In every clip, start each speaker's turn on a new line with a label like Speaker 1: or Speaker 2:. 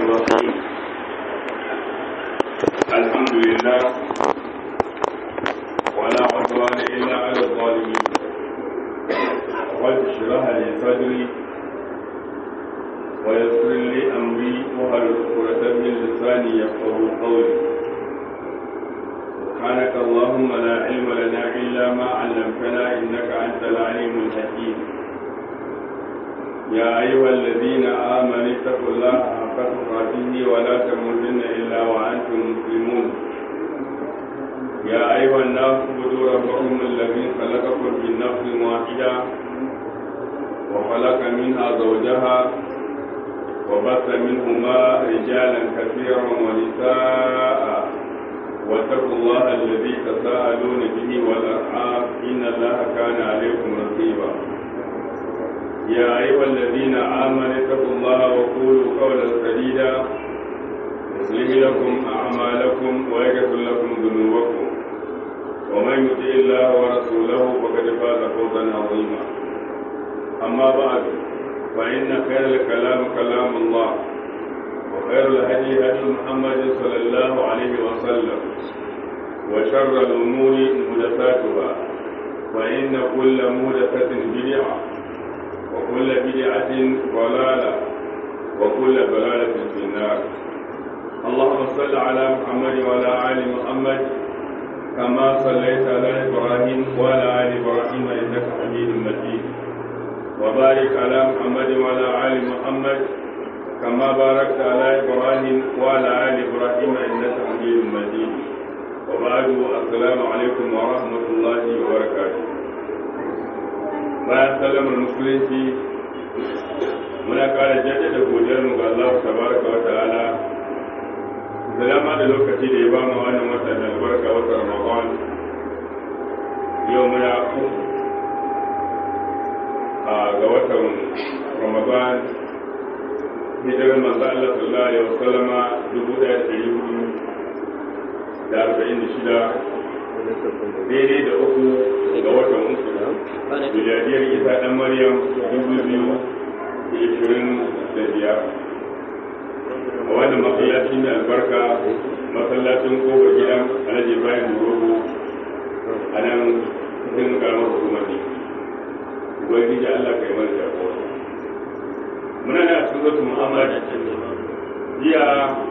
Speaker 1: الرحيم الحمد لله ولا عدوان إلا على الظالمين رب اشرح لي صدري ويسر لي أمري وهل عقدة من لساني يفقه قولي سبحانك اللهم لا علم لنا إلا ما علمتنا إنك أنت العليم الحكيم يا أيها الذين آمنوا اتقوا الله حق تقاته ولا تموتن إلا وأنتم مسلمون يا أيها الناس اعبدوا ربكم الذي خلقكم من نفس واحدة وخلق منها زوجها وبث منهما رجالا كثيرا ونساء واتقوا الله الذي تساءلون به والأرحام إن الله كان عليكم رقيبا يا أيها الذين آمنوا اتقوا الله وقولوا قولا سديدا يصلح لكم أعمالكم ويغفر لكم ذنوبكم ومن يطع الله ورسوله فقد فاز فوزا عظيما أما بعد فإن خير الكلام كلام الله وخير الهدي هدي محمد صلى الله عليه وسلم وشر الأمور محدثاتها فإن كل محدثة بدعة وكل بدعة ضلالة وكل ضلالة في النار اللهم صل على محمد وعلى آل محمد كما صليت على إبراهيم وعلى آل إبراهيم إنك حميد مجيد وبارك على محمد وعلى آل محمد كما باركت على إبراهيم وعلى آل إبراهيم إنك حميد مجيد وبعد السلام عليكم ورحمة الله وبركاته bayan sallamar musulunci muna kara jaddada godiyar mu ga Allah tabaraka wa ta'ala zalama da lokaci da ya ba mu wannan wata da albarka wata Ramadan yau muna ku a ga watan Ramadan hijirar manzo Allah sallallahu alaihi wasallama dubu ɗaya da ɗari hudu da arba'in da shida daidai da uku ga watan uku miladiyar isa ɗan maryam dubu biyu da ishirin da biyar a wannan masallaci mai albarka masallacin kofar gidan alhaji bayan rogo a nan cikin karamar hukumar ne ubangiji allah kai mana jagora muna da cikin zatu muhammad jiya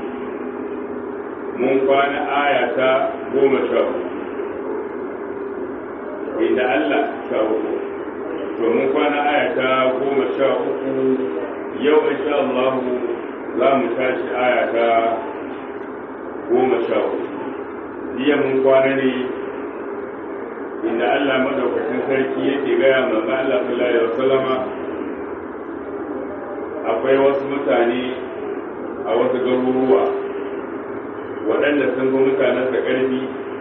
Speaker 1: mun kwana aya ta goma sha inda Allah sha uku to mun kwana aya ta goma sha uku yau insha Allah za mu tashi aya ta goma sha uku jiya mun kwana ne inda Allah madaukakin sarki yake gaya manzo Allah sallallahu alaihi wasallama akwai wasu mutane a wasu garuruwa waɗanda sun fi mutanensa ƙarfi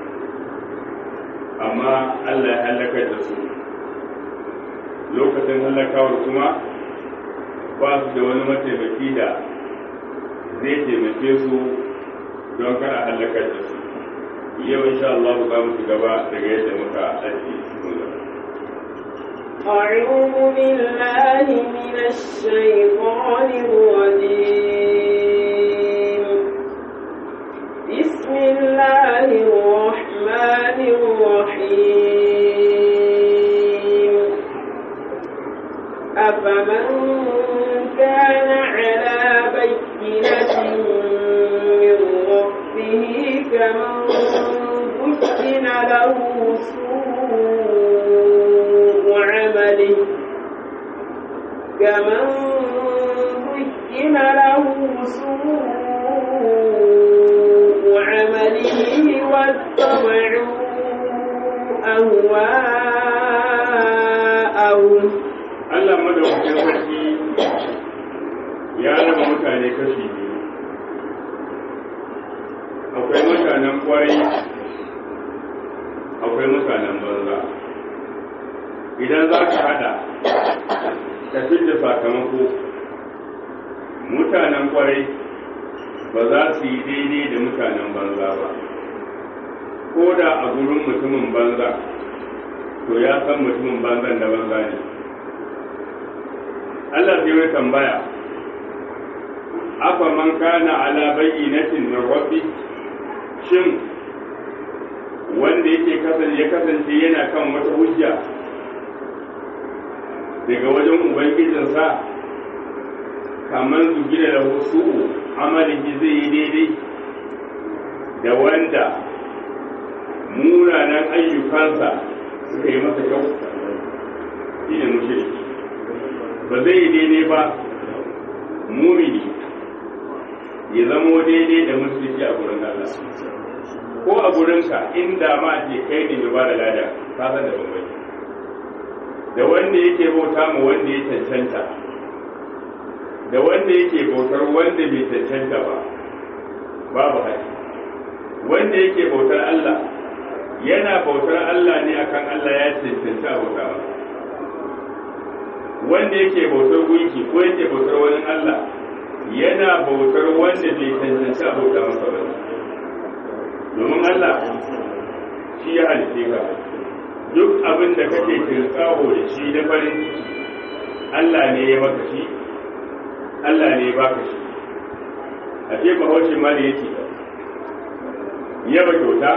Speaker 1: amma Allah ya halakar da su lokacin halakawar kuma ba su da wani mataimaki da zai taimake su don kana halakar da su yau insha Allah za mu ci gaba daga yadda muka ajiye cikin gaba
Speaker 2: أعوذ بالله من الشيطان الرجيم بسم الله الرحمن الرحيم أفمن كان على بينة من ربه كمن بين له سوء عمله كمن بين له سوء عمله واتبعوا أهواءهم
Speaker 1: Allah madaukakin sarki ya raba mutane kashi biyu akwai mutanen kwarai akwai mutanen banza idan za ka hada ka da sakamako mutanen kwarai ba za su yi daidai da mutanen banza ba ko da a gurin mutumin banza to ya san mutumin banzan da banza ne Allah sai mai tambaya afa man kana ala bayyinatin min rabbi shin wanda yake kasance ya kasance yana kan wata hujja daga wajen ubangijinsa kamar su gina da wasu amalin zai yi daidai da wanda munanan ayyukansa suka yi masa kyau shi ne mushriki ba zai yi daidai ba mumini ya zamo daidai da musulunci a gurin Allah ko a gurinka inda ma ce kai ne mai ba da lada ka san da bambanci da wanda yake bauta ma wanda ya cancanta da wanda yake bautar wanda bai cancanta ba babu haƙi wanda yake bautar Allah yana bautar Allah ne akan Allah ya cancanta bauta ba wanda yake bautar gunki ko yake bautar wani Allah yana bautar wanda bai cancanta bauta masa ba domin Allah shi ya halitte ka duk abin da kake kirkawo da shi na farin ciki Allah ne ya maka shi Allah ne ya baka shi a ce bahaushe ma da yake yaba kyauta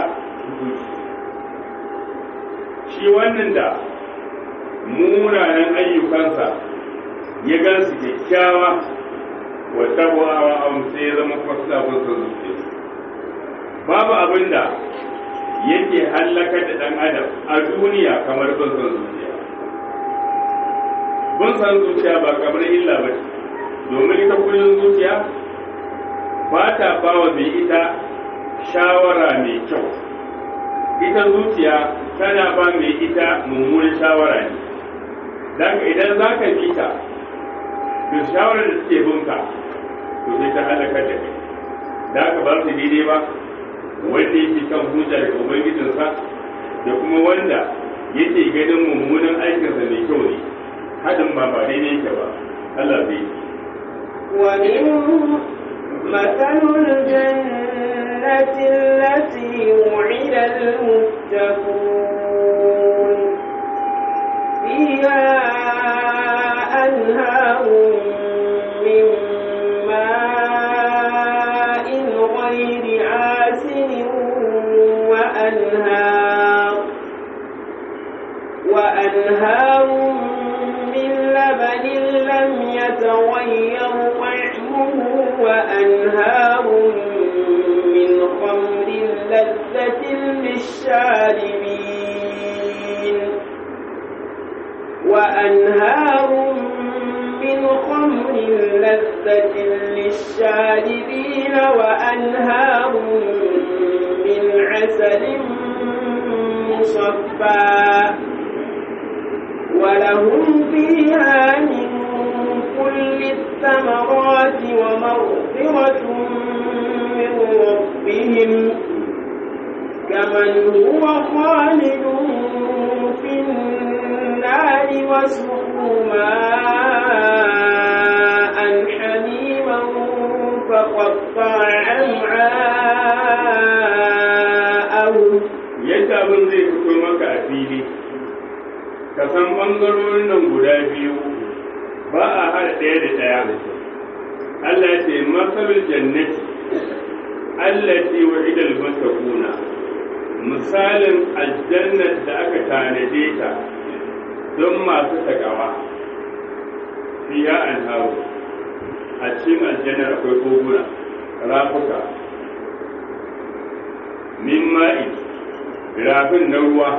Speaker 1: shi wannan da munanan ayyukansa ya gansu kyakkyawa wa tabuwa a sai ya zama kwasta kwasta zuciya babu abin da yake hallakar da ɗan adam a duniya kamar bin son zuciya bin son zuciya ba kamar illa ba ce domin ita kullum zuciya ba ta ba wa mai ita shawara mai kyau ita zuciya tana ba mai ita mummunan shawara ne don idan za ka bi ta da shawarar da suke binka to sai ta halakar da kai da aka ba su daidai ba wanda yake kan hujja daga ubangijinsa da kuma wanda yake ganin mummunan aikinsa mai kyau ne haɗin ba ba daidai yake ba Allah zai yi
Speaker 2: ومنهم مثل الجنة التي وعد المتقون فيها أنهار من ماء غير آسن وأنهار وأنهار من لبن لم يتغير طعمه وأنهار من خمر لذة للشاربين وأنهار من خمر لذة للشاربين وأنهار من عسل مصفى ولهم فيها من كل الثمرات ومغفرة من ربهم كمن هو خالد في النار وسقوا ماء حميما فقطع أمعاءهم
Speaker 1: yadda abin zai fito maka a fili ka san ɓangarorin nan guda biyu ba a haɗa ɗaya da ɗaya Allah ce masalul jannati allati wa'ida al-muttaquna misalin aljannat da aka tanade ta don masu takawa fiya anharu a cikin aljannar akwai koguna rafuka min ma'i rafin na ruwa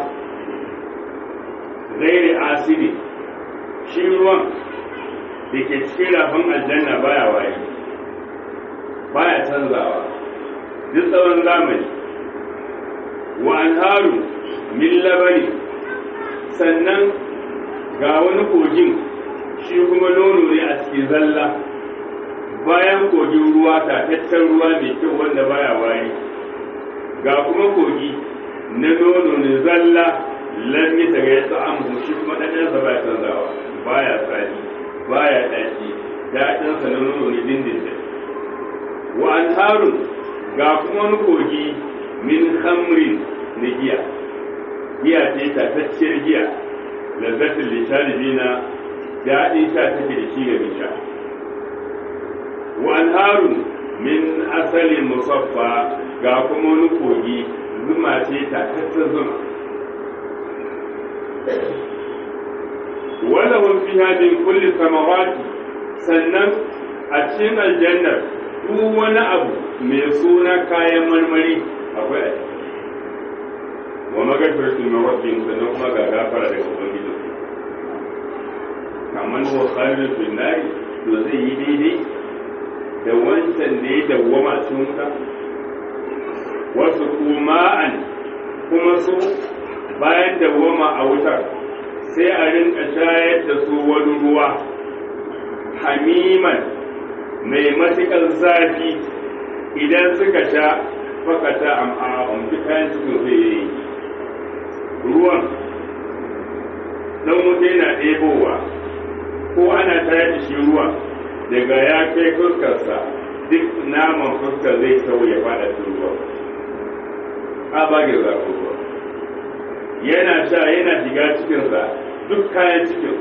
Speaker 1: zairi asiri shi ruwan da ke cikin rafin aljanna baya waye baya canzawa duk tsawon zamani wa anharu min labari sannan ga wani kogin shi kuma nono ne a cikin zalla bayan kogin ruwa tataccen ruwa mai kyau wanda baya waye ga kuma kogi na nono ne zalla lammi daga ya ta'amu shi kuma ɗanɗansa baya canzawa baya tsari baya ɗaki daɗinsa na nono ne dindindin wa anharun ga kuma wani kogi min hamrin na giya giya ce tatacciyar giya lazzatin lishalibina daɗin sha take da shi ga sha wa anharun min asalin musaffa ga kuma wani kogi zuma ce ta tattar zuma wala hum fiha min kulli samawati sannan a cikin aljannar duk wani abu mai suna kayan marmari akwai a ciki wa magafiratu min rabbihim sannan kuma ga gafara daga ubangiji kamar wa khalid bin nari to zai yi daidai da wancan da ya dawwama cikin wuta wasu kuma'an kuma su bayan dawwama a wutar sai a rinka shayar da su wani ruwa hamiman mai matuƙar zafi idan suka sha fakata am'a'un duk kayan cikin zai yi ruwan dan wuta yana ɗebowa ko ana tayar da shi ruwan daga ya kai fuskarsa duk naman fuskar zai tau ya fada cikin ruwa a bagin zafin ruwa yana sha yana shiga cikinsa duk kayan cikin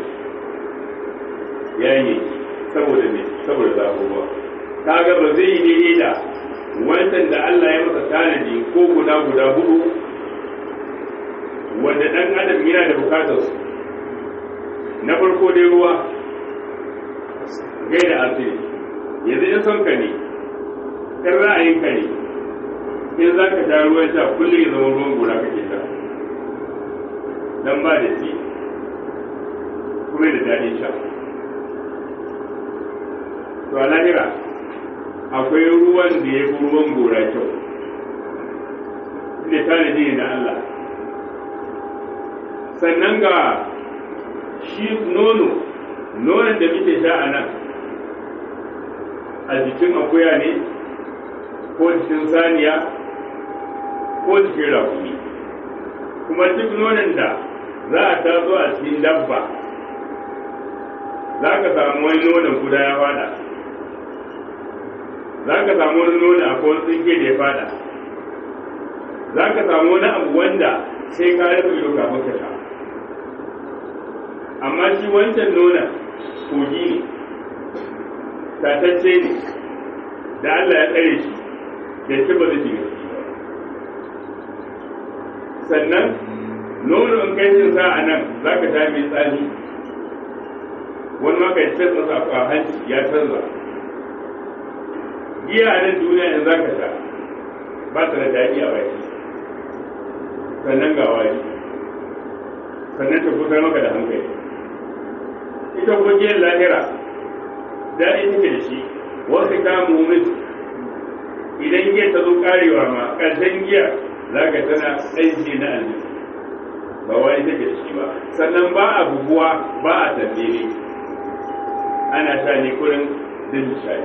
Speaker 1: ya yi saboda me saboda zafin ruwa kaga ba zai yi daidai da wancan da Allah ya masa tanadi ko guda guda hudu wanda dan adam yana da bukatar su na farko dai ruwa gaida asiri yanzu in son ka ne kan ra'ayin ka ne in za ka sha ruwan sha kullum ya zama ruwan gora kake sha dan ba da shi kuma da daɗin sha to a lahira akwai ruwan da ya fi ruwan gora kyau ne tanadi ne na Allah sannan ga shi nono nonon da muke sha a nan a jikin akuya ne ko jikin saniya ko jikin rakumi kuma duk nonon da za a taso a cikin dabba za ka samu wani nonon guda ya fada za ka samu wani nonon a kowar tsinke da ya fada za ka samu wani abu wanda sai ka rufe ido kafin ka sha amma shi wancan nonon kogi ne tatacce ne da Allah ya tsare shi da ci ba zai shiga ciki ba sannan nono in kai cin sa a nan za ka sha mai tsani wani maka ya canza sa a hanci ya canza giya a nan duniya in za ka sha ba ta da daɗi a baki sannan ga wari sannan ta kusa maka da hankali ita kuma giyar lahira daɗi take da shi wasu kamun mumin idan giya ta zo karewa ma ƙarshen giya za ka tana aiki na aljihu ba wani take da shi ba sannan ba a buguwa ba a tambere ana sha ne kurin din shayi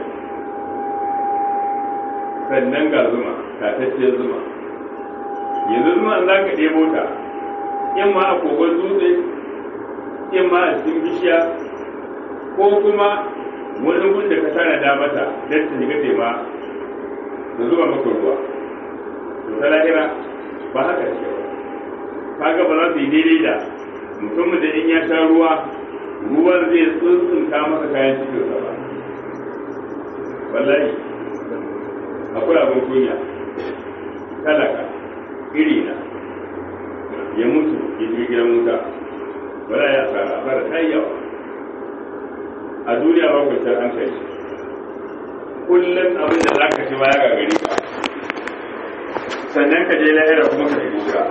Speaker 1: sannan ga zuma tatacciyar zuma yanzu zuma za ka ɗebo ta in ma a kogon dutse in ma a cikin bishiya ko kuma wani gun da ka tana da mata don ta shiga tema da zuba maka ruwa to ta lahira ba haka ce ba kaga ba za su yi daidai da mutumin da in ya sha ruwa ruwan zai tsuntsunta masa kayan cikin sa ba wallahi akwai abin kunya talaka iri na ya mutu ya ji gidan wuta wala ya asara asara ta yi yawa a duniya ba kwanciyar hankali kullum abin da za ka ci baya ga gari ka sannan ka je lahira kuma ka shiga wuta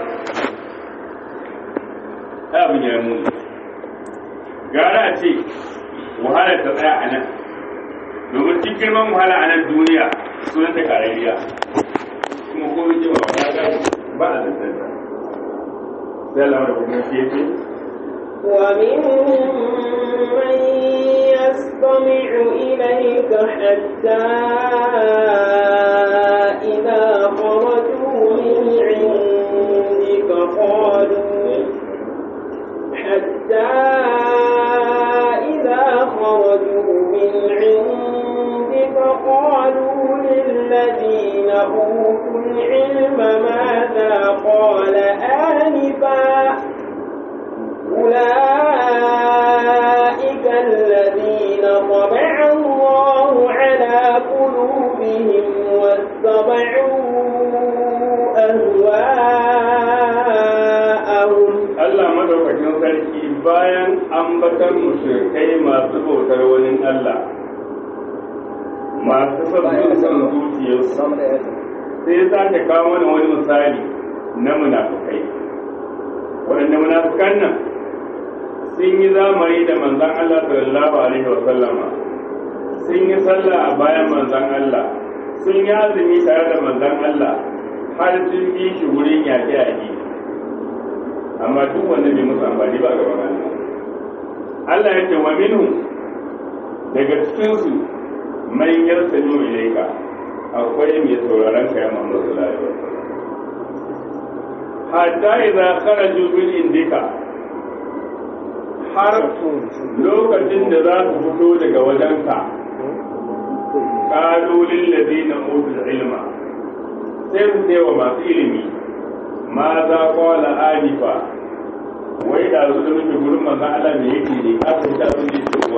Speaker 1: ta abin ya muni gara a ce wahalar ta tsaya a nan domin cikin girman wahala a nan duniya sunan ta karariya kuma ko ji ba ta gani ba a zantanta sai Allah da kuma kefe
Speaker 2: ومنهم من يستمع إليك حتى إذا خرجوا من عندك قالوا حتى إذا خرجوا من عندك قالوا للذين أوتوا العلم ماذا قال آنفا أولئك الذين طبع الله على
Speaker 1: bayan ambatan mushrikai masu bautar wani Allah masu son son zuciyarsu sai ya sake kawo mana wani misali na munafukai waɗanda munafukan nan sun yi zamani da manzan Allah sallallahu alaihi wa sallama sun yi sallah a bayan manzan Allah sun yi azumi tare da manzan Allah har sun yi shi wurin yaƙe-yaƙe amma duk wanda bai musu amfani ba gaban Allah Allah ya ce wa minhu daga cikinsu man yarsanu ilaika akwai mai sauraron ka ya Muhammad sallallahu alaihi wasallam hatta idza kharaju bil indika har lokacin da za su fito daga wajenka qalu lil ladina utul ilma sai su ce wa masu ilimi ma za qala alifa wai da su da muke gurin manzon Allah me yake ne ka san da sun ce kuwa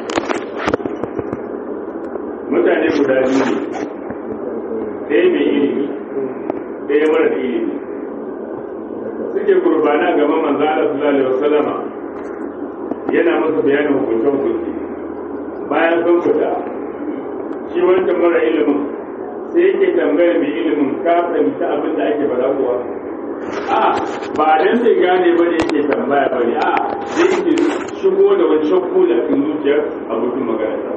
Speaker 1: mutane guda biyu ne ɗaya mai ilimi ɗaya mara da ilimi suke gurbana gaban manzo Allah sallallahu alaihi wasallama yana masa bayanin hukuncin hukunci bayan sun fita shi wancan mara ilimin sai yake tambayar mai ilimin ka fahimci abin da ake faɗa kuwa a ba dan sai gane ba ne yake tambaya ba ne a sai yake shigo da wani shakku da cikin zuciyar abokin magana ta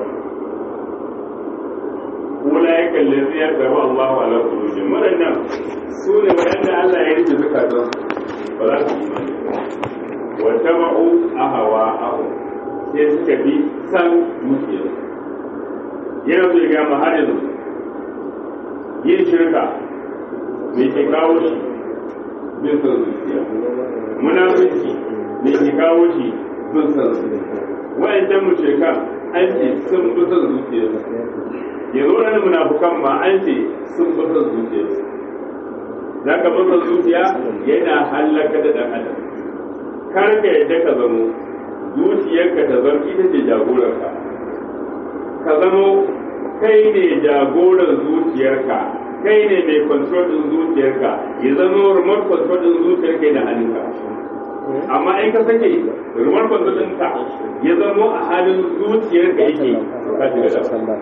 Speaker 1: أولئك الذين يتبع الله على قلوبهم waɗannan su ne waɗanda Allah ya rike zukatan ba za su yi wa taba'u ahawa ahu sai suka bi san zuciya yana so ya gama har yanzu yin shirka me ke kawo shi bin san zuciya munafiki me ke kawo shi bin san zuciya wa'ancan mushrikan an ce sun bi san zuciya yanzu wani munafukan ma an ce sun bata zuciya za ka bata zuciya yana hallaka da ɗan adam kar ka yadda ka zamo zuciyarka ta zama ita ce jagorarka ka zamo kai ne jagoran zuciyarka kai ne mai control din zuciyarka ya zama remote control din zuciyarka yana hannunka amma in ka sake remote control ɗinka ya zama a halin zuciyarka yake ka shiga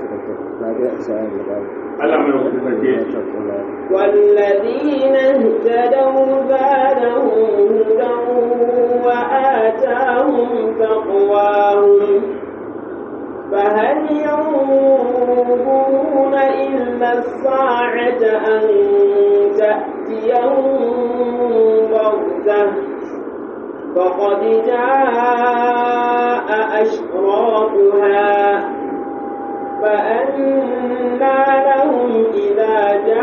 Speaker 1: da Allah mai wata sarki
Speaker 2: والذين اهتدوا زادهم هدى وآتاهم تقواهم فهل ينظرون إلا الساعة أن تأتيهم بغتة فقد جاء أشراطها فأنى لهم إذا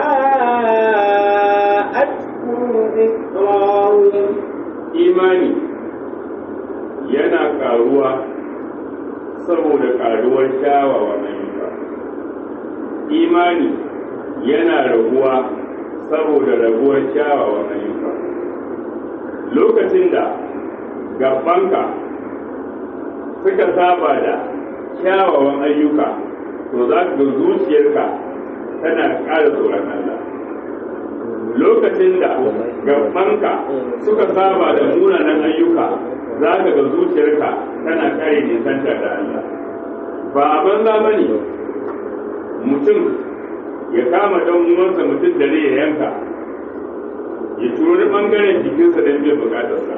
Speaker 2: جاءتهم ذكراهم
Speaker 1: imani yana karuwa saboda karuwar kyawawan ayyuka imani yana raguwa saboda raguwar kyawawan ayyuka lokacin da gabanka suka saba da kyawawan ayyuka to za ka ga zuciyarka tana ƙara tsoron Allah lokacin da gabanka suka saba da munanan ayyuka za ka ga zuciyarka tana kare nisanta da Allah ba a banza ba ne mutum ya kama dan uwansa mutum da ya yanka ya turo bangaren jikinsa don biyan bukatarsa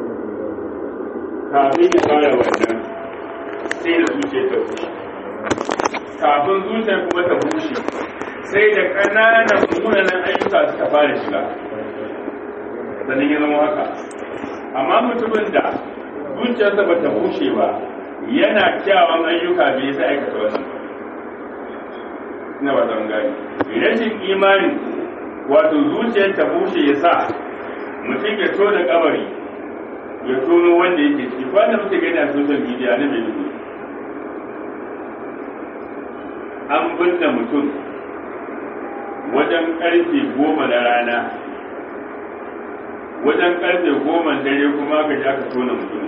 Speaker 1: kafin ya fara wannan sai da zuciyar ta bushe kafin zuciyar kuma ta bushe sai da ƙananan munanan ayyuka suka fara shiga sannan ya zama haka amma mutumin da zuciyarsa ba ta bushe ba yana kyawun ayyuka bai yasa aikata wannan ina ba zan gani rashin imani wato zuciyar ta bushe ya sa mutum ya tona kabari ya tono wanda yake ciki wanda muke gani a social media na mai dubu an binne mutum wajen karfe goma na rana wajen karfe goma dare kuma aka ji aka tona mutum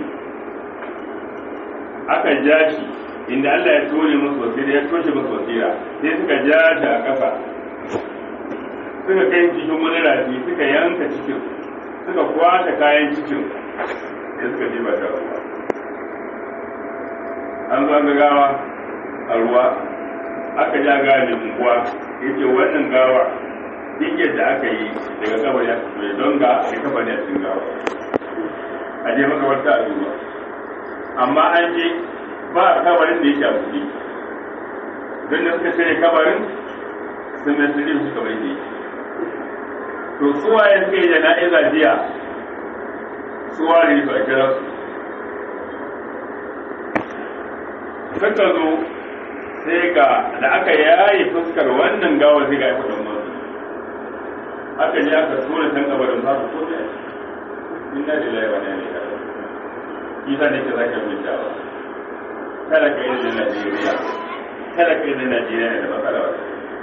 Speaker 1: aka ja shi inda Allah ya tone masu wasira ya toshe masu wasira sai suka ja shi a ƙasa suka kai cikin wani rafi suka yanka cikin suka kwashe kayan cikin sai suka je ba ta ruwa an zo ga gawa a ruwa aka ja gawa mai unguwa yake wannan gawa duk yadda aka yi daga kabari a cikin don ga a kafa ne a cikin gawa a je makabarta a duba amma an je ba kabarin da yake a buɗe don da suka cire kabarin sun mai sirri suka bai ne to suwa ya suke jana'iza jiya suwa ne su a kira su suka zo sai ga da aka yaye fuskar wannan gawar sai ga ya kudin masu aka je aka tura can kabarin ba su kome inna lillahi wa inna ilaihi raji'un isa ne ke zaka bin dawa kada ka yi da Najeriya kada ka yi da Najeriya da matsala wata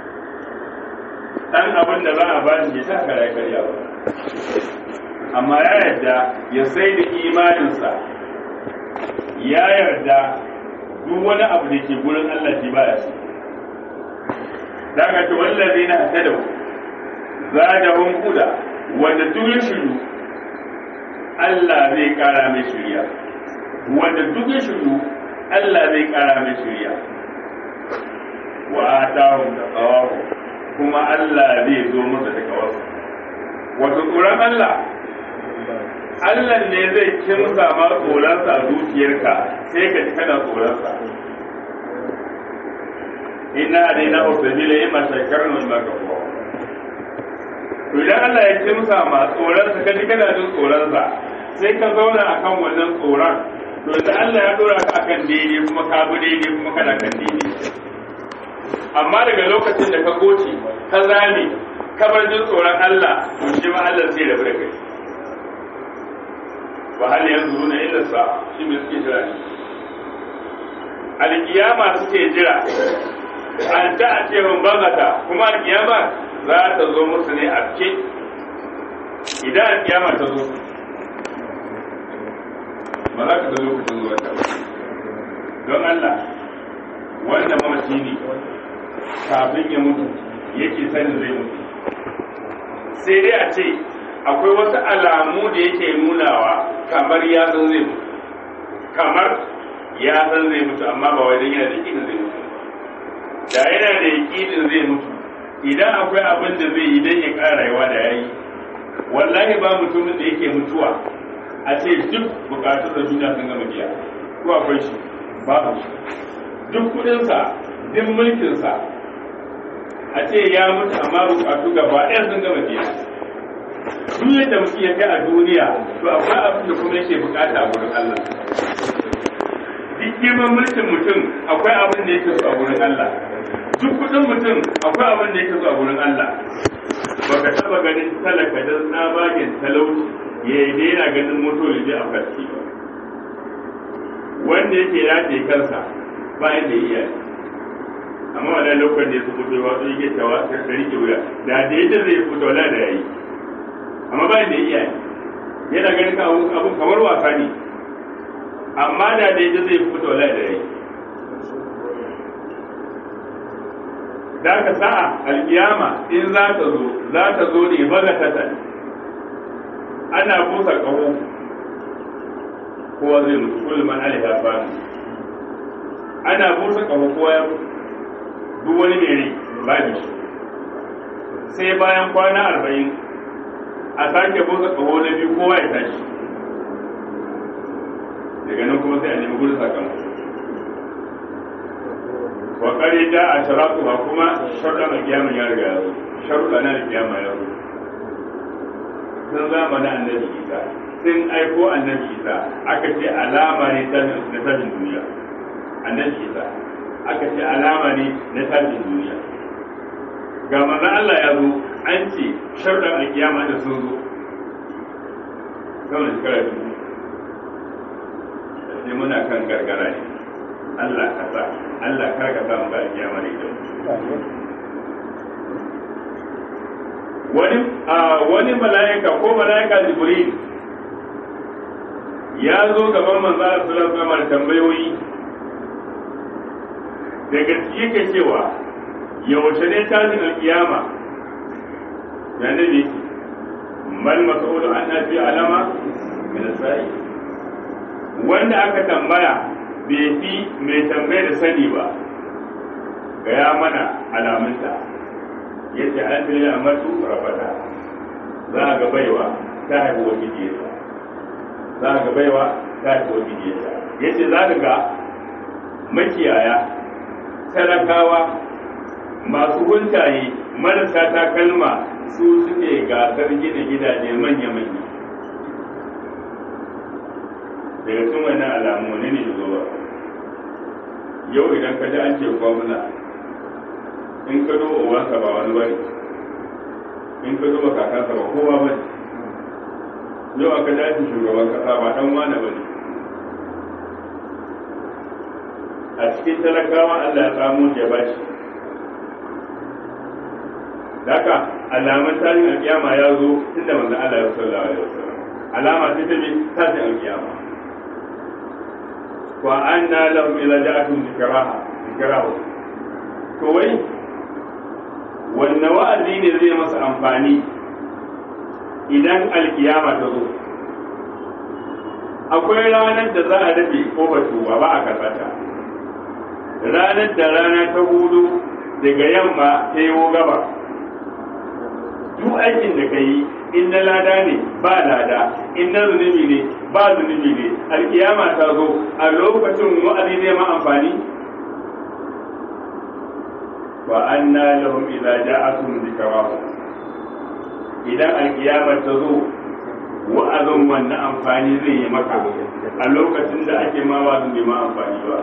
Speaker 1: dan abin da za a ba shi ta kara karya ba amma ya yarda ya sai da imaninsa ya yarda duk wani abu da ke gurin Allah shi baya su daga ce wallazi na hadau zadahum huda wanda duk ya shiru Allah zai kara mai shiriya wanda duk ya shiru Allah zai kara mai shiriya wa atahum taqawahu kuma Allah zai zo masa da kawarsa wato tsoron Allah Allah ne zai kimsa ma tsoronsa a zuciyarka sai ka ji kana tsoronsa ina dai na ofisila yi mashakar nan ba ka kuwa to idan Allah ya kimsa ma tsoronsa ka ji kana jin tsoronsa sai ka zauna akan wannan tsoron to idan Allah ya dora ka akan daidai kuma ka bi daidai kuma kana kan daidai amma daga lokacin da ka goce ka zame ka bar jin tsoron Allah to shi ma Allah sai da kai wa hal yanzuruna illa sa shi me suke jira ne alkiyama suke jira an ta a ce mun bagata kuma alkiyama za ta zo musu ne a ce idan alkiyama ta zo ba za ka zo lokacin zuwa ta don Allah wanda mamaci ne kafin ya mutu yake sanin zai mutu sai dai a ce akwai wasu alamu da yake nunawa kamar ya san zai mutu kamar ya san zai mutu amma ba wai dan yana da yakinin zai mutu da yana da yakinin zai mutu idan akwai abin da zai yi dan ya ƙara rayuwa da yayi wallahi ba mutumin da yake mutuwa a ce duk bukatun da duniya sun gama biya ko akwai shi babu shi duk kudinsa duk mulkinsa a ce ya mutu amma bukatu gaba ɗaya sun gama biya duk yadda mutum ya kai a duniya to akwai abin da kuma yake bukata a gurin Allah duk girman mulkin mutum akwai abin da yake so a gurin Allah duk kudin mutum akwai abin da yake so a gurin Allah baka taba ganin talaka da tsabagen talauci ya yi daina ganin moto ya je a farki ba wanda yake rataye kansa ba yadda iya amma wannan lokacin da ya su fito wasu yake tawa ta rike wuya da da yadda zai fito wala da yayi amma ba da iya yana ganin ka abun kamar wasa ne amma da da yadda zai fito wala da yayi da ka sa'a alkiyama in za ta zo za ta zo ne bagatatan ana busa kaho kowa zai mutu kullum man alaiha fani ana busa kaho kowa ya duk wani mere babu shi sai bayan kwana arba'in a sake busa kaho na biyu kowa ya tashi daga nan kuma sai a nemi gudun sakamako wa kare da a sharatu ba kuma sharuɗa na kiyama ya riga ya zo sharuɗa na da kiyama ya zo sun zamanin annabi isa sun aiko annabi isa aka ce alama ne na tashin duniya annabi isa aka ce alama ne na tashin duniya ga maza Allah ya zo an ce sharuɗan alkiyama da sun zo kawai shekara biyu sai muna kan gargara ne Allah ka sa Allah kar ka sa mu ga alkiyama da ita wani wani mala'ika ko mala'ika jibril ya zo gaban manzo Allah sallallahu alaihi wasallam tambayoyi daga cikin ke cewa yaushe ne tashin alkiyama ya nabi mal mas'ulu an nafi alama min sa'i wanda aka tambaya bai fi mai tambayar da sani ba gaya mana alamunta yace an tsaye a matu rafata za a ga baiwa ta haifi wa gidiyarsa za a ga baiwa ta haifi wa gidiyarsa yace za ka ga makiyaya talakawa masu huntaye marasa takalma su suke gasar gina gidaje manya-manya daga cikin wannan alamu ne ne zuwa yau idan ka ji an ce gwamna in ka duba uwansa ba wani bane in ka duba kakansa ba kowa bane yau aka ji an shugaban kasa ba dan wane bane a cikin talakawa Allah ya samu ya bashi Daka alaman tashin alkiyama ya zo tun da manzon Allah ya sallallahu alaihi wasallam alama ce ta bi tashin alkiyama wa anna lahum idza ja'atuhum dhikraha dhikrahu to wai wanne wa'azi ne zai masa amfani idan alkiyama ta zo akwai ranar da za a dafe ko batu ba ba a karbata ranar da rana ta hudu daga yamma ta yi gaba duk aikin da ka yi in na lada ne ba lada in na zunubi ne ba zunubi ne alkiyama ta zo a lokacin wa'azi zai ma amfani wa anna lahum idza ja'atuhum dhikrahu idan alkiyama ta zo wa'azin wannan amfani zai yi maka a lokacin da ake ma wa'azin bai ma amfani ba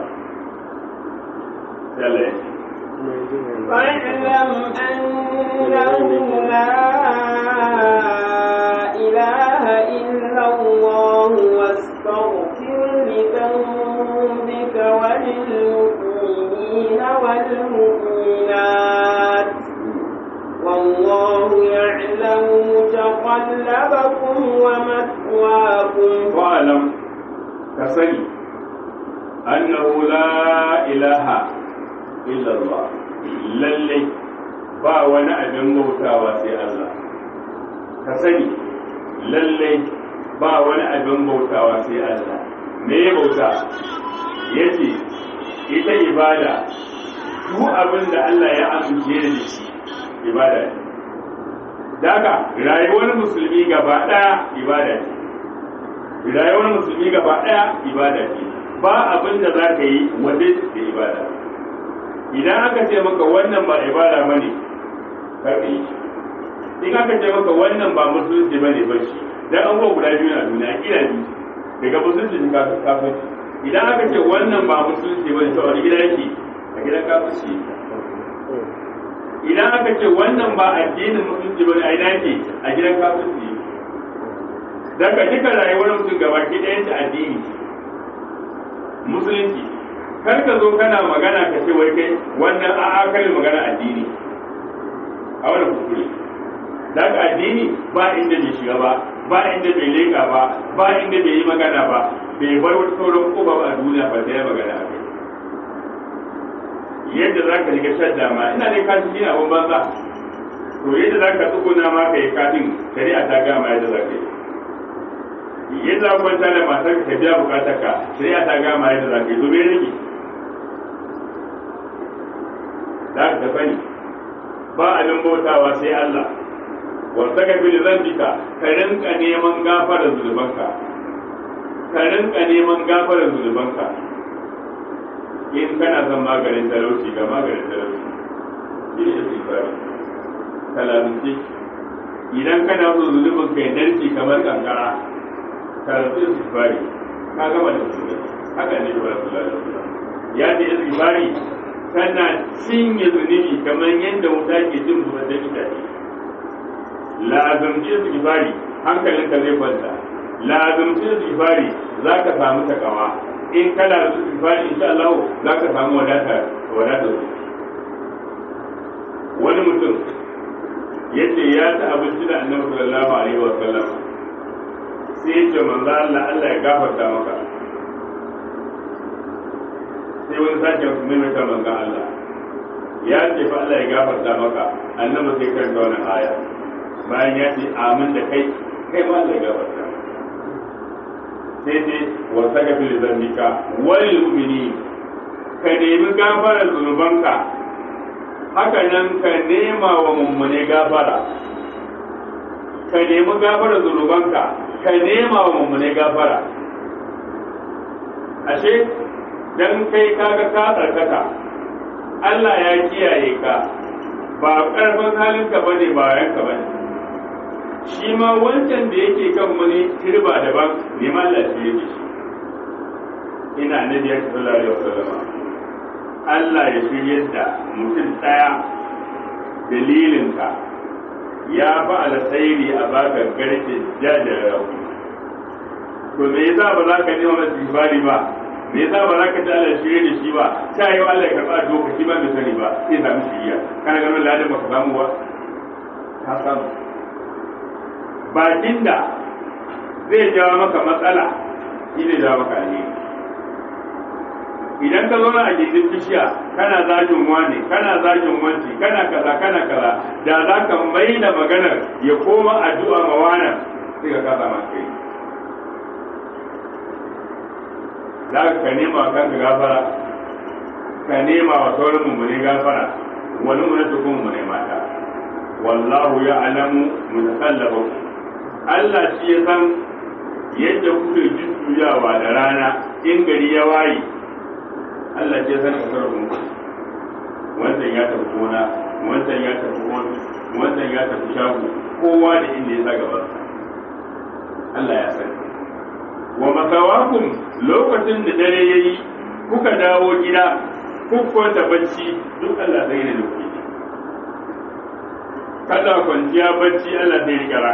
Speaker 1: sai Allah ya ce
Speaker 2: واعلم أنه لا إله إلا الله واستغفر لذنبك وللمؤمنين والمؤمنات والله يعلم متقلبكم ومثواكم
Speaker 1: wa'alam ka sani annahu la ilaha illallah lallai ba wani abin bautawa sai Allah ka sani lallai ba wani abin bautawa sai Allah me ya bauta yace ita ibada duk abin da Allah ya amince da shi ibada ne daga rayuwar musulmi gaba daya ibada ne rayuwar musulmi gaba daya ibada ce ba abin da za ka yi waje da ibada idan aka ce maka wannan ba ibada ba ne karɓe shi in aka ce maka wannan ba musulunci ba ne bashi dan an guda biyu na duniya kila biyu daga musulunci ne kafirci idan aka ce wannan ba musulunci ba ne to wani gida yake a gidan kafirci idan aka ce wannan ba addinin musulunci ba ne a ina yake a gidan kafirci daga duka rayuwar mutum gaba ki ɗayan ta addini musulunci kar ka zo kana magana ka ce wai kai wannan a'a kai magana addini a wannan kuskure daga addini ba inda bai shiga ba ba inda bai leka ba ba inda bai yi magana ba bai bar wata sauran koba a duniya ba sai ya magana a kai yadda za ka riga shadda ma ina dai kashi shi abin banza to yadda za ka tsuguna ma ka yi kafin shari'a ta gama yadda za ka yi yadda za ku kwanta da matar ka biya bukatar ka shari'a ta gama yadda za ka yi domin rage za ka sani ba abin bautawa sai Allah wanda ka fi zambika ka rinka neman gafarar zunubanka ka rinka neman gafarar zunubanka in kana son maganin talauci ga maganin talauci shi ne istighfari kalamci idan kana so zunubin kai narki kamar kankara kalamci istighfari ka gama da zunubi haka ne wa rasulullahi sallallahu alaihi wasallam ya ce istighfari kana cinye zunubi kamar yadda wuta ke cin zuwa da itace lazumci istighfari hankalinka zai kwanta lazumci istighfari za ka samu takawa in kana da istighfari insha Allah za ka samu wadata wadata wani mutum yace ya ci abinci da annabi sallallahu alaihi wa sallam sai ya ce manzo Allah Allah ya gafarta maka sai wani sake maimaita manzo Allah ya ce fa Allah ya gafarta maka annabi sai karanta wannan aya bayan ya ce amin da kai kai ma Allah ya gafarta sai dai wa sagafir zambika wal mu'minin ka nemi gafarar zunubanka haka nan ka nema wa mummune gafara ka nemi gafarar zunubanka ka nema wa mummune gafara ashe dan kai kaga ka tsarkaka Allah ya kiyaye ka ba karfin halinka bane ba yanka bane shi ma wancan da yake kan wani turba daban neman Allah shi yake shi ina nabi ya sallallahu alaihi wasallam Allah ya shirye da mutum daya dalilinka ya fa alkhairi a baka garke jajayen to me yasa ba za ka nema masa ibari ba me yasa ba za ka ji Allah shirye da shi ba ta yi Allah ya karɓa doka shi ba bai sani ba sai samu shiriya kana ganin ladan baka samu ba ka samu bakin da zai jawo maka matsala shi ne jawo maka alheri idan ka zauna a gindin bishiya kana zagin wani kana zagin wanci kana kaza kana kaza da za ka mai da maganar ya koma addu'a ma wannan sai ka kasa masu kai za ka nema wa kanka gafara ka nema wa sauran mummune gafara wani mu na tukun mummune mata wallahu ya alamu mutakallabakum Allah shi ya san yadda kuke jujjuyawa da rana in gari ya waye Allah ce san kasarun wancan ya tafi gona wancan ya tafi gona wancan ya tafi shago kowa da inda ya sa gaban Allah ya sani wa makawakum lokacin da dare yayi kuka dawo gida kuka da bacci duk Allah zai da kuke kada kwanciya bacci Allah zai rikara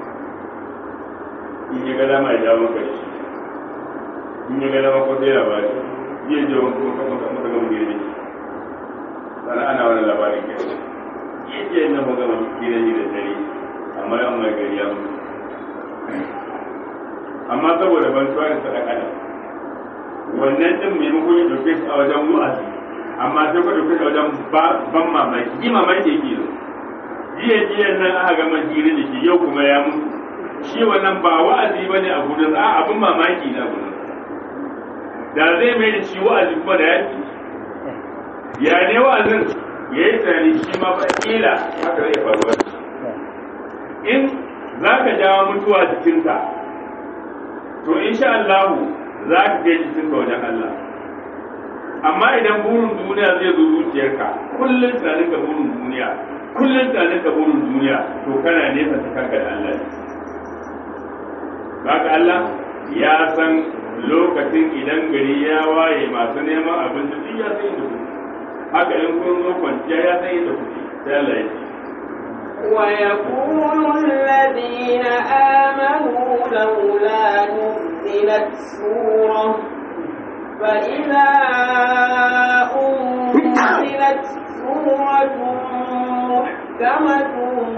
Speaker 1: in ya ga dama ya jawo maka da shi in ya ga dama ko sai labari zai je wani kuma kama kama kama gire da shi sana ana wani labarin ke yi ce na mu gama gire ne da dare amma yan mai gari ya mutu amma saboda ban tuwa da sadaka da wannan din maimakon ya dauke shi a wajen wa'azi amma sai ka dauke shi a wajen ban mamaki yi mamaki yake yi jiya jiya nan aka gama gire da shi yau kuma ya mutu shi wannan ba wa'azi ba ne a gudun a abin mamaki na gudun da zai mai da shi wa'azi kuma da yaki ya ne wa'azin ya yi tunani shi ma ba kila haka zai faruwa in za ka jawo mutuwa jikinka to insha Allah za ka kai jikinka wajen Allah amma idan burin duniya zai zo zuciyarka kullum tunanin ka burin duniya kullum tunanin ka burin duniya to kana nesa ta kanka da Allah ne Baka Allah ya san lokacin idan gari ya waye masu neman abinci duk ya san inda kuke. Haka in kun zo kwanciya ya san inda kuke. Sai Allah ya ce.
Speaker 2: ويقول الذين آمنوا لولا نزلت سورة فإذا أنزلت سورة محكمة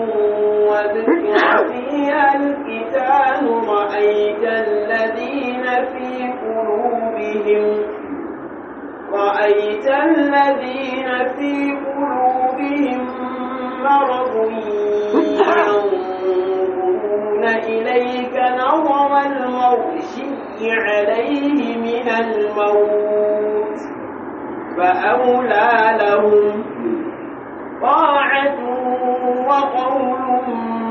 Speaker 2: وذكر فيها القتال رأيت الذين في قلوبهم رأيت الذين في قلوبهم مرض ينظرون إليك نظر المغشي عليه من الموت فأولى لهم طاعة وقول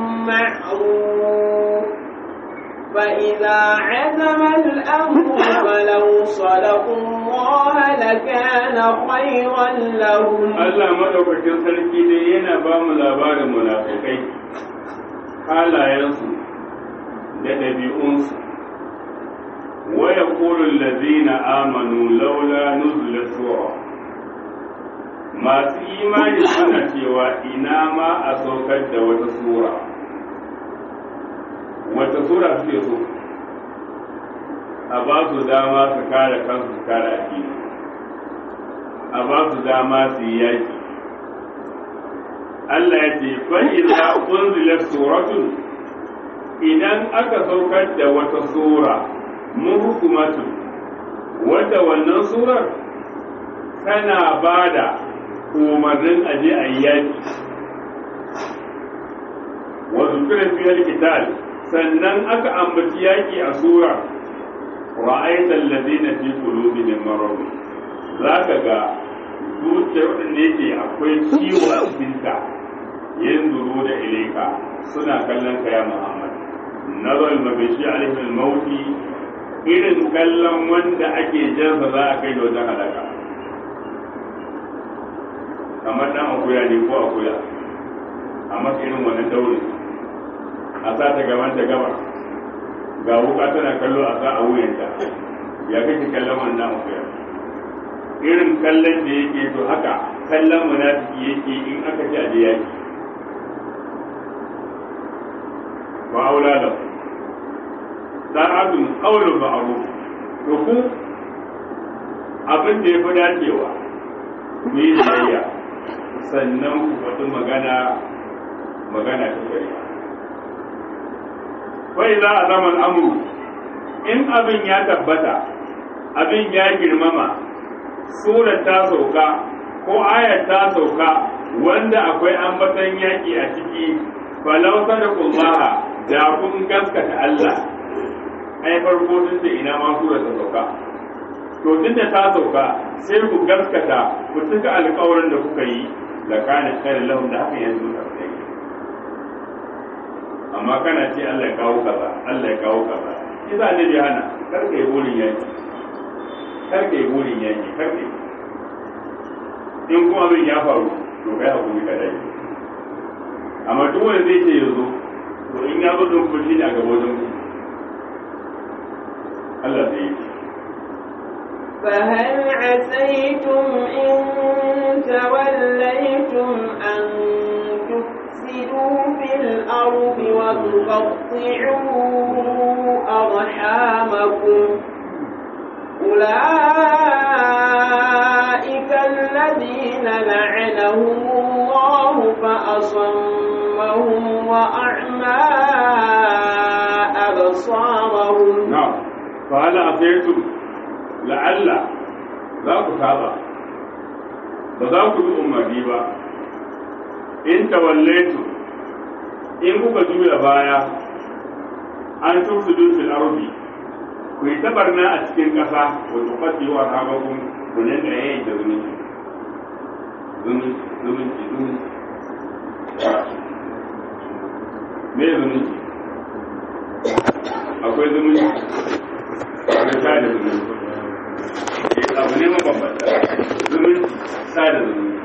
Speaker 2: معروف فإذا عزم الأمر فلو صدقوا الله لكان خيرا لهم
Speaker 1: Allah madaukakin sarki dai yana ba mu labarin munafikai halayensu da ɗabi'unsu wa yaqulu allazina amanu laula nuzila sura masu imani suna cewa ina ma a saukar da wata sura wata sura suke so a ba su dama su kare kansu su kare addini a ba su dama su yi yaki Allah ya ce fa'iza unzilat suratun idan aka saukar da wata sura muhkumatu wadda wannan surar tana ba da umarnin aje a yi yaki wa zukira fi qital sannan aka ambaci yaki a sura ra'aita alladhina fi qulubihim marad zaka ga zuciyar wadanda yake akwai ciwo a cikin ta yanzuru da ilaika suna kallon ka ya Muhammad nazar mabishi alaihi al-mauti irin kallon wanda ake jansa za a kai da wajen halaka kamar dan akuya ne ko akuya a masa irin wannan daurin a sa ta gaban ta gaba ga wuka tana kallo a sa a wuyanta ya kake kallon wannan akuya irin kallon da yake to haka kallon munafiki yake in aka ci a da yaki wa aula da sa'adun qawlu ma'ruf to ku abin da yafi dacewa ku yi biyayya sannan ku faɗi magana magana ta shari'a wai za a zaman amuru in abin ya tabbata abin ya girmama surar ta sauka ko ayar ta sauka wanda akwai ambatan yaƙi a ciki falau sadaqullaha da kun gaskata Allah ai farko sun ce ina ma surar ta sauka to tunda ta sauka sai ku gaskata ku cika alƙawarin da kuka yi da kana khairu lahum da haka yanzu ta kai amma kana ce Allah ya kawo kaza Allah ya kawo kaza shi za ne hana kar kai burin yaki kar kai burin yaki kar kai in kuma abin ya faru to kai hakuri ka dai amma duk wanda zai ce yanzu to in ya zo don kuɗi ne a gaba wajen ku Allah zai yi
Speaker 2: فهل عسيتم إن توليتم أن تفسدوا في الأرض وتقطعوا أرحامكم أولئك الذين لعنهم الله فأصمهم وأعمى أبصارهم
Speaker 1: na'am fa hal afaytum la'alla za ku saba ba za ku bi umarni ba in tawallaitu in kuka juya baya an tufsidu fil ardi ku yi tabarna a cikin ƙasa wa tuqaddiru arhamakum ku ne da yayin da zumunci zumunci zumunci zumunci me zumunci akwai zumunci akwai sada zumunci Eh, abu ne mabambanta zumunci sada zumunci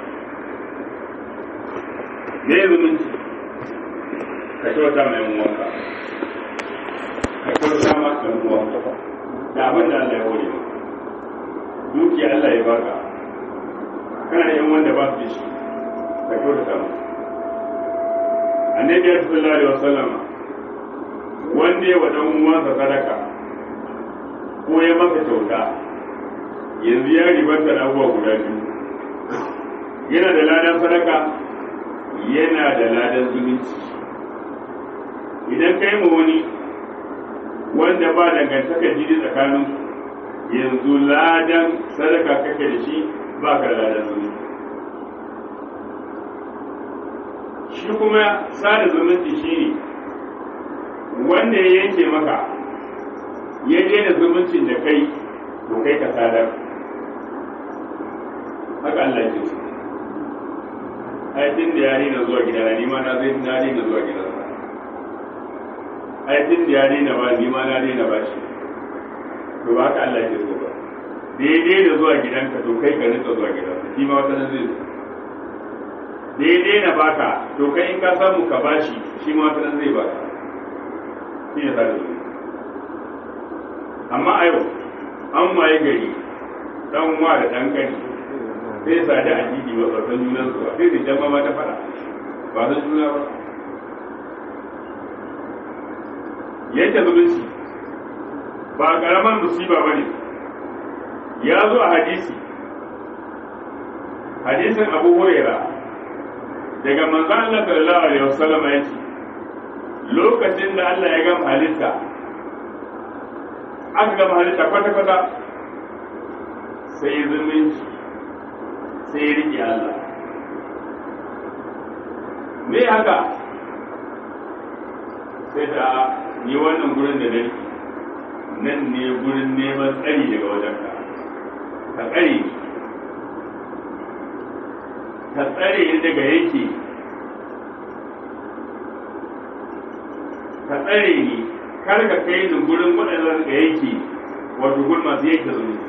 Speaker 1: me zumunci ka kyauta mai uwanka ka kyauta ma ɗan uwanka da abin da Allah ya hore maka dukiya Allah ya baka kana da yan wanda ba su da shi ka kyauta ma annabi ya sallallahu alaihi wasallam wanda ya wa dan uwansa sadaka ko ya masa kyauta yanzu ya ribanta da abubuwa guda biyu yana da ladan sadaka yana da ladan zumunci idan ka yi ma wani wanda ba dangantaka jini tsakanin yanzu ladan sadaka kake da shi ba ka da ladan zumunci shi kuma sada zumunci shi ne wanda ya yanke maka ya daina zumuncin da kai to kai ka sadar haka Allah ya ce ai tun da ya daina zuwa gidana ni ma na zai na daina zuwa gidansa ai tun da ya daina ba ni ma na daina ba shi to ba haka Allah ya ce ba daidai da zuwa gidanka to kai ka rika zuwa gidansa shi ma wata nan zai zo daidai na baka to kai in ka samu ka bashi shi ma wata nan zai baka shi ne sada zumunci amma a yau an waye gari dan wa da dan kani sai sadi a jiji ba tsarkan junan su ba sai su jama ma ta fada ba san juna ba yanke zumunci ba karamar musiba ba ne ya zo a hadisi hadisin abu huraira daga manzon Allah sallallahu alaihi wasallam ya ce lokacin da Allah ya gama halitta aka gama halitta kwata-kwata sai zumunci sai riƙe Allah me haka sai da ni wannan gurin da nake nan ne gurin neman tsari daga wajenka ka tsare ni ka tsare ni daga yake ka tsare ni kar ka kai ni gurin waɗanda ga yake wato gurin masu yake zumunci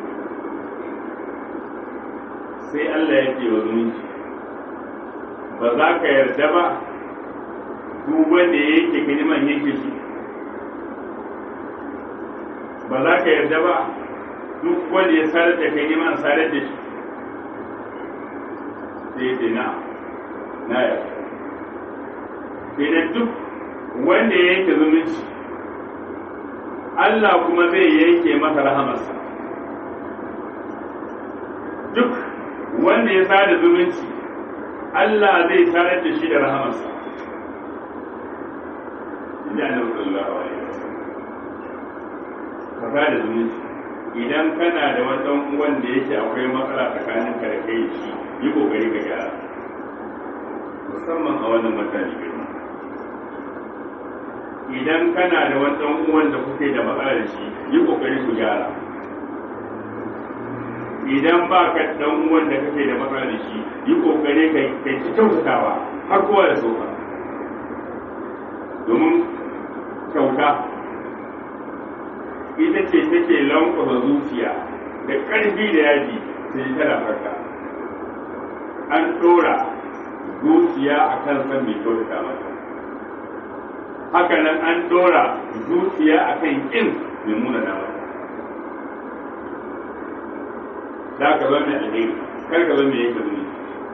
Speaker 1: sai Allah ya ce wa zumunci ba za ka yarda ba duk wanda ya yake kaniman yake shi ba za ka yarda ba duk wanda ya sarar da kai neman sarar da shi sai ce na na yarda idan duk wanda ya yanke zumunci Allah kuma zai yanke masa rahamarsa duk wanda ya sada zumunci Allah zai sadar da shi da rahamarsa inda annabi sallallahu alaihi wasallam ka sada zumunci idan kana da wani dan uwan da yake akwai matsala tsakanin ka da kai shi yi kokari ka gyara musamman a wannan mataki girma idan kana da wani dan uwan da kuke da matsala da shi yi kokari ku gyara idan ba ka dan uwan da kake da matsala da shi yi kokari kai kai ci kyautatawa har kowa da soka domin kyauta ita ce take lankwasa zuciya da ƙarfi da yaji sai tana farka an ɗora zuciya a kan san mai kyautata mata haka nan an ɗora zuciya a kan ƙin mai munana mata za ka zama mai alheri kar ka zama mai yanke zuciya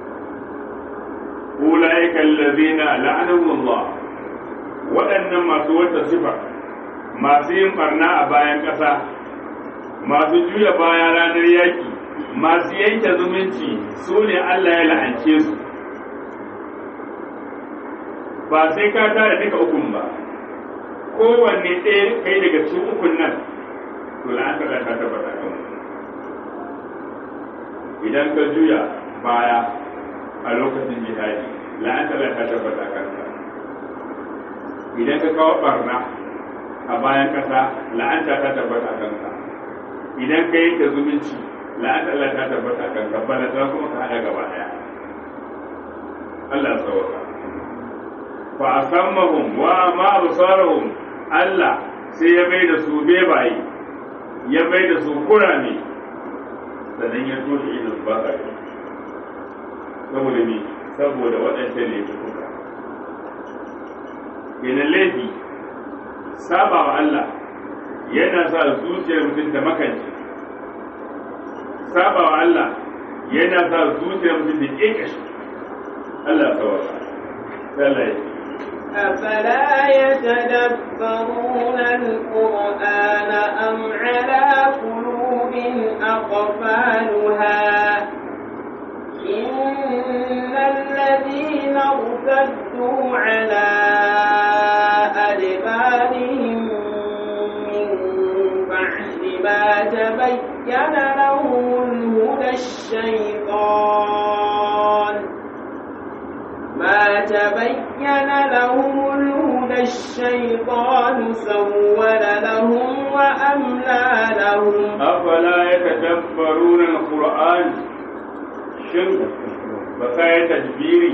Speaker 1: أولئك الذين لعنهم الله waɗannan masu wata sifa masu yin barna a bayan ƙasa masu juya baya ranar yaƙi masu yanke zumunci su ne Allah ya la'ance su ba sai ka tara duka ukun ba kowanne ɗaya kai daga cikin ukun nan to la'anta da ta tabbata kan idan ka juya baya a lokacin jihadi la'anta da ta tabbata kanka idan ka kawo barna a bayan kasa la'anta ta tabbata kanka idan ka yanke zumunci la'anta Allah ta tabbata kanka bala ta kuma ka hada gaba daya Allah sauka fa asammahum wa ma absarahum Allah sai ya bai da su bebaye ya bai da su kurame sannan ya toshe idan su ba ka saboda me saboda waɗancan ne kuka kenan laifi saba wa Allah yana sa zuciyar mutum da makanci saba wa Allah yana sa zuciyar mutum da ƙeƙashi Allah ya tsawata Allah ya
Speaker 2: أفلا يتدبرون القرآن أم على قلوب أقفالها إن الذين ارتدوا على أدبارهم من بعد ما تبين لهم الهدى الشيطان ما تبين لهم الهدى الشيطان سول لهم وأملى لهم
Speaker 1: أفلا يتدبرون القرآن shin ba sa ya tajbiri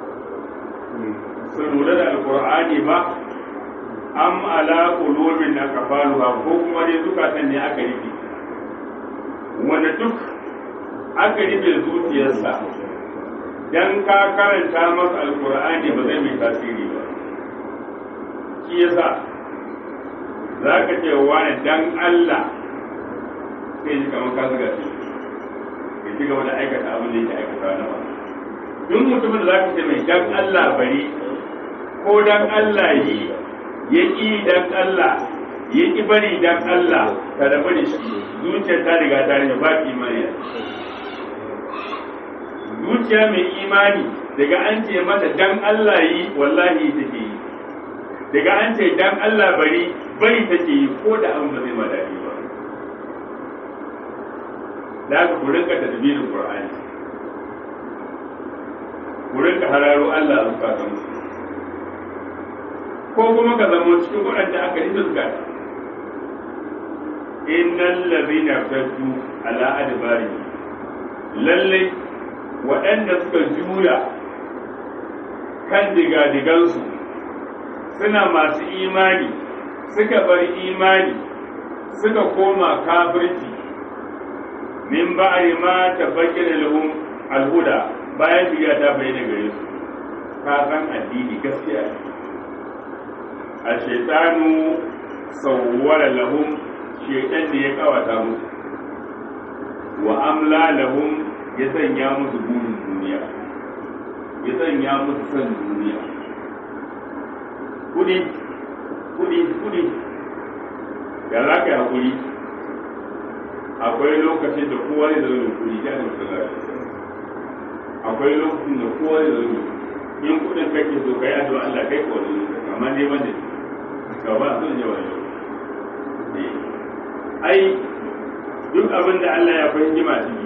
Speaker 1: su lura da alkur'ani ba am ala qulubin akafaluha ko kuma dai zukatan ne aka rufe wanda duk aka rufe zuciyarsa dan ka karanta masa alkur'ani ba zai mai tasiri ba shi yasa za ka ce wani dan Allah sai ji kamar ka zuga shi ya ci gaba da aikata abin da yake aikata na ba duk mutumin da za ka ce mai dan Allah bari ko dan Allah yi ya ƙi dan Allah ya ƙi bari dan Allah ka da bari shi zuciyar ta riga ta rage ba imani zuciya mai imani daga an ce mata dan Allah yi wallahi take yi daga an ce dan Allah bari bari take yi ko da abin ba zai ma daɗi ba da haka ku rinka tadbirin Qur'ani ku rinka hararo Allah a zukatan ko kuma ka zama cikin waɗanda aka yi zukata innal ladhina fatu ala adbari lalle waɗanda suka juya kan digadigansu suna masu imani suka bar imani suka koma kafirci min ba'ri ma tabayyana lahum alhuda bayan shirya ta bayyana gare su ka san addini gaskiya a shaitanu sawwara lahum shaitan ne ya kawata musu wa amla lahum ya sanya musu burin duniya ya sanya musu son duniya kudi kudi kudi da za ka yi hakuri akwai lokacin da kowa ne da zai kudi ya ne masallaci akwai lokacin da kowa ne da zai in kudin kake so kai addu'a Allah kai ko wani lokaci amma ne wanda ka ba son yawa yau ai duk abin da Allah ya fi hikima ciki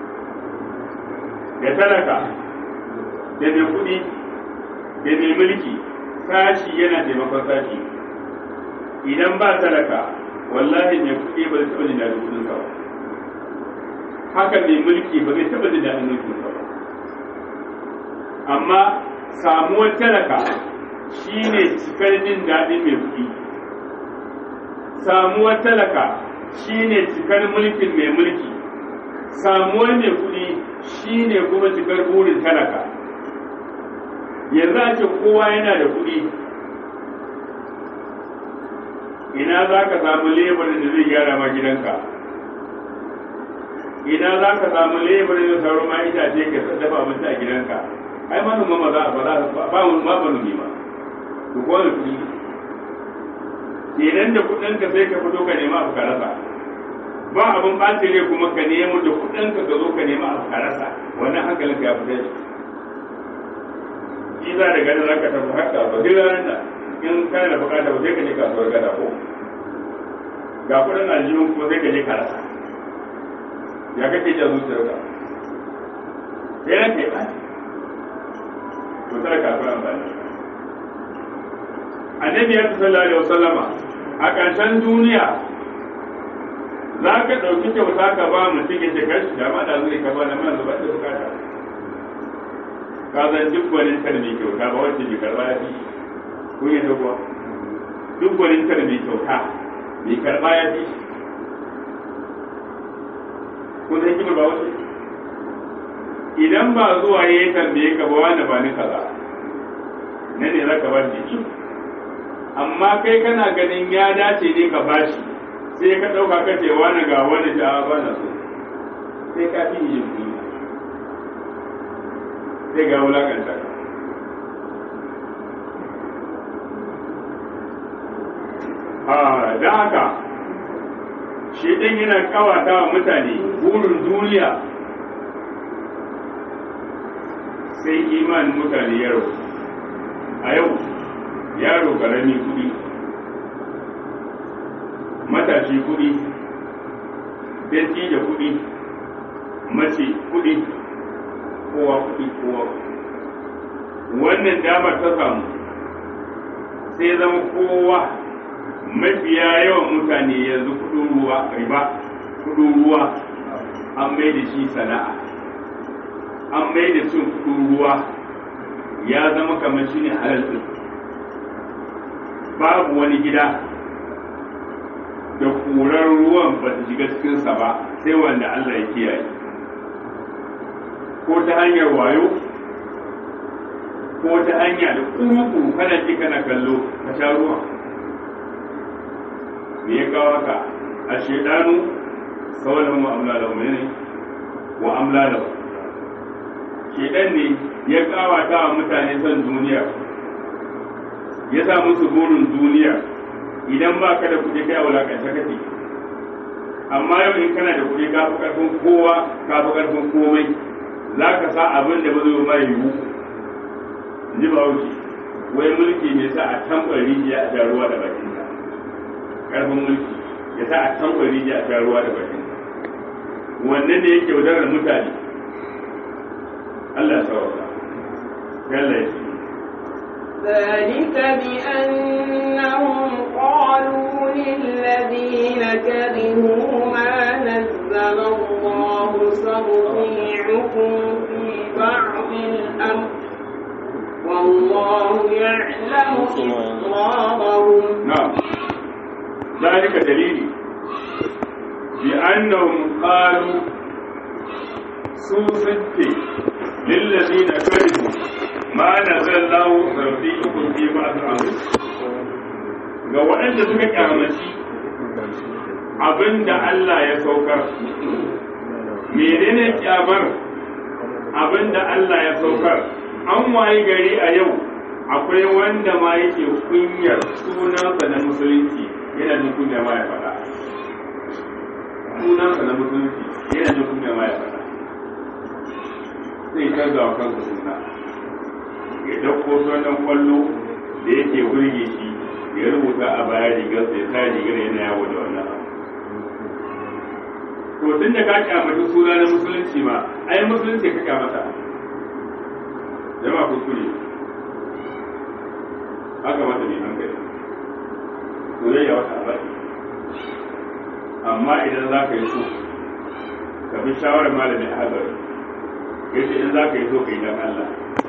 Speaker 1: da talaka da mai kuɗi da mai mulki sashi yana taimakon sashi idan ba talaka wallahi mai kuɗi ba zai taɓa jin daɗin kuɗin ba haka mai mulki ba zai taɓa jin daɗin mulkin ba amma samuwar talaka shine cikar jin daɗin mai kuɗi samuwar talaka shine cikar mulkin mai mulki samuwar mai kuɗi shine kuma cikar burin talaka yanzu a ce kowa yana da kuɗi ina za ka samu lebarin da zai gyara ma gidanka ina za ka samu lebarin da sauran ma itace ka dafa abinci a gidanka ai manoma ma za a ba za ba ma manomi ma to ko da kuɗi idan da kuɗinka sai ka fito ka nema abu ka rasa ba abin ɓaci ne kuma ka nemo da kuɗinka ka zo ka nema abu ka rasa wannan hankalin ka ya fita shi shi za da gani za ka tafi haka ba duk ranar da in kana da bukata ba sai ka je kasuwar gada ko ga kuɗin aljihun ko sai ka je ka rasa ya kake jan zuciyarka sai ran ka yi ɓaci to tara kasuwar amfani annabi ya sallallahu alaihi wasallama a ƙarshen duniya za ka ɗauki kyauta ka ba mutum ya ce kashi da ma da zai ka ba da man zuba da bukata ka zan duk gwanin tar mai kyauta ba wacce bai karɓa ya fi kun yi kuwa duk gwanin tar mai kyauta mai karɓa ya fi kun san kimar ba wacce idan ba zuwa ya yi tambaye ka ba wani ba ni kaza na ne za ka ba shi amma kai kana ganin ya dace ne ka bashi sai ka ɗauka ka ce wani ga wani da ba na so sai ka fi yin kuɗi sai ga wulakanta ka a da haka shi ɗin yana kawata wa mutane burin duniya sai imanin mutane ya rabu a yau yaro karami kudi matashi kudi da kudi mace kudi kowa kudi kowa wannan damar ta samu sai zama kowa mafiya yawan mutane yanzu kudin ruwa riba kudin ruwa an mai da shi sana'a an mai da cin kudin ruwa ya zama kamar shi ne halal babu wani gida da kurar ruwan ba ta shiga cikinsa ba sai wanda Allah ya kiyaye ko ta hanyar wayo ko ta hanya da kuru kana ji kana kallo ka sha ruwa me ya kawo haka a shedanu kawalin wa amla da ne wa amla da shedan ne ya kawata wa mutane son duniya ya sa musu burin duniya idan ba ka da kuɗi kai a wulakanta kake amma yau in kana da kuɗi ka fi ƙarfin kowa ka fi ƙarfin komai za ka sa abin da ba zai ma yiwu ji ba wuce wai mulki mai sa a tambar rijiya a sha ruwa da bakin ka ƙarfin mulki ya sa a tambar rijiya a sha ruwa da bakin ka wannan da yake wadarar mutane Allah ya sauka Allah ya ce
Speaker 2: ذلك بأنهم قالوا للذين كرهوا ما نزل الله سنطيعكم في بعض الأمر والله يعلم إسرارهم
Speaker 1: نعم ذلك دليل بأنهم قالوا سوسنتي للذين كرهوا ما نزل الله سنطيعكم في بعض الأمر ga waɗanda suka kyamaci abin da Allah ya saukar menene kyamar abin da Allah ya saukar an waye gari a yau akwai wanda ma yake kunyar sunansa na musulunci yana jin kunya ma ya faɗa sunansa na musulunci yana jin kunya ma ya faɗa sai canza wa kansa suna ya ɗauko sunan kwallo da yake burge shi ya rubuta a baya rigar sai sa rigar yana yawo da wannan to tun da ka kyamata suna na musulunci ma ai musulunci ka kyamata jama'a kuskure haka mata ne hankali soyayya wata abadi amma idan za ka yi so ka bi shawarar malamin hazari ya ce in za ka yi so ka yi dan Allah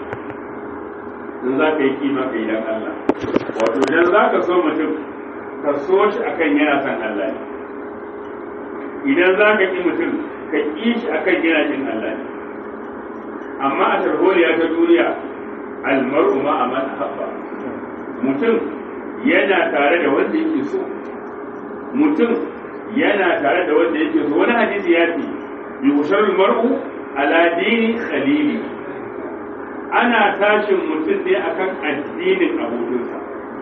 Speaker 1: in za ka yi kima ka yi dan Allah wato idan za ka so mutum ka so shi akan yana son Allah ne idan za ka ƙi mutum ka ƙi shi akan yana jin Allah ne amma a tarholiya ta duniya almar'u ma a man habba mutum yana tare da wanda yake so mutum yana tare da wanda yake so wani hadisi ya ce yushar mar'u ala dini khalili ana tashin mutum ne akan addinin abokinsa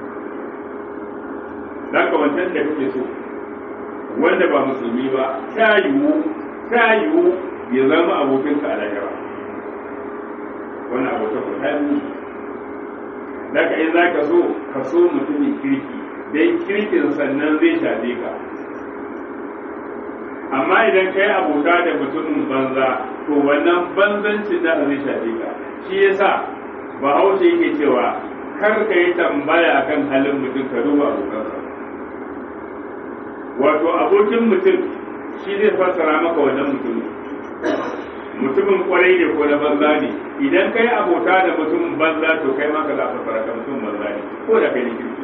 Speaker 1: ka wancan da kake so wanda ba musulmi ba ta yiwu ta yiwu ya zama abokinka a lahira wannan abota ku ta yi daga in za ka so ka so mutumin kirki dai kirkin sannan zai shafe ka amma idan ka yi abota da mutumin banza to wannan banzancin da zai shafe ka shi yasa bahaushe yake cewa kar ka yi tambaya akan halin mutum ka duba abokansa wato abokin mutum shi zai fassara maka wannan mutumin mutumin kwarai ne ko na banza ne idan kai abota da mutumin banza to kai ma ka za fassara ka mutumin banza ne ko da kai ne kirki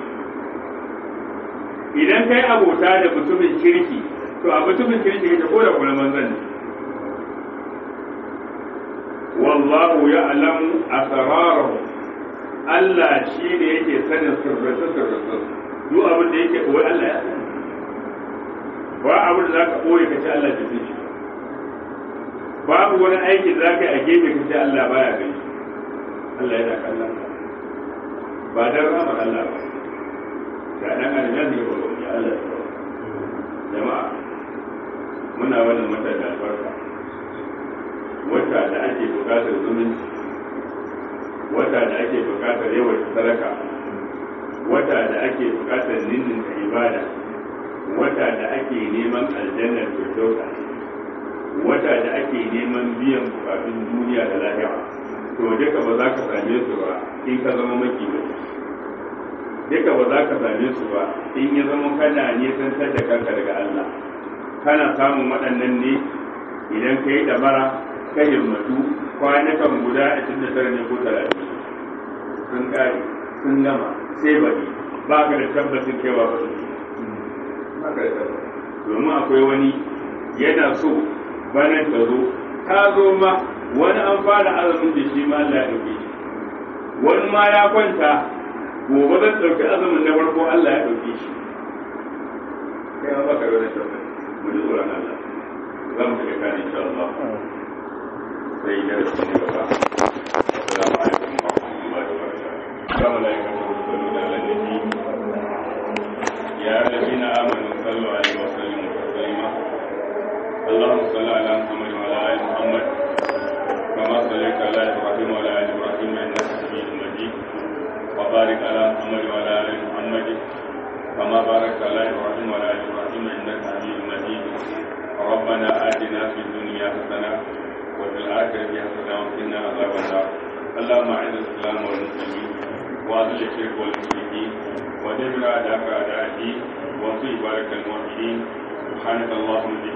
Speaker 1: idan kai abota da mutumin kirki to a mutumin kirki kake ko da kuma banzan ne wallahu ya'lamu asrarahu Allah shi ne yake sanin sirrace sirrace duk abin da yake koyi Allah ya sani ba abin da zaka koyi ka ce Allah bai san shi babu wani aiki da zaka yi a gefe ka ce Allah baya gani Allah yana kallon ka ba dan ramar Allah ba ga dan aljan ne ba ya Allah ya jama'a muna wannan wata da albarka wata da ake bukatar zumunci wata da ake bukatar yawan sadaka wata da ake bukatar ninninka ibada wata da ake neman aljannar firdausa wata da ake neman biyan bukatun duniya da lahira to duka ba za ka same su ba in ka zama maki ba duka ba za ka same su ba in ya zama kana nisantar da kanka daga Allah kana samun waɗannan ne idan ka yi dabara ka himmatu kwanakan guda a cikin da tara ne ko talatin sun kare sun gama sai baɗi ba ka da tabbacin kaiwa ba su ba ka da tabbacin domin akwai wani yana so banan ta zo ta zo ma wani an fara azumin da shi ma Allah ya ɗauke shi wani ma ya kwanta gobe zan ɗauki azumin na farko Allah ya ɗauke shi kai ma baka da wani tabbacin mu ji tsoron Allah za mu shiga kan insha Allah sai da su ne gaba assalamu alaikum wa rahmatullahi wa barakatuh kama la yakunu sallu ala nabi ya alladhina amanu sallu alaihi wa sallimu taslima اللهم صل على محمد وعلى ال محمد كما صليت على ابراهيم وعلى ال ابراهيم انك حميد مجيد وبارك على محمد وعلى ال محمد كما باركت على ابراهيم وعلى ال ابراهيم انك حميد مجيد ربنا اتنا في الدنيا حسنه وفي الاخره حسنه وقنا عذاب النار اللهم اعز الاسلام والمسلمين وأذل الشرك والمشركين ودمر أعداءك أعداء الدين وانصر بارك الموحدين سبحانك اللهم وبحمدك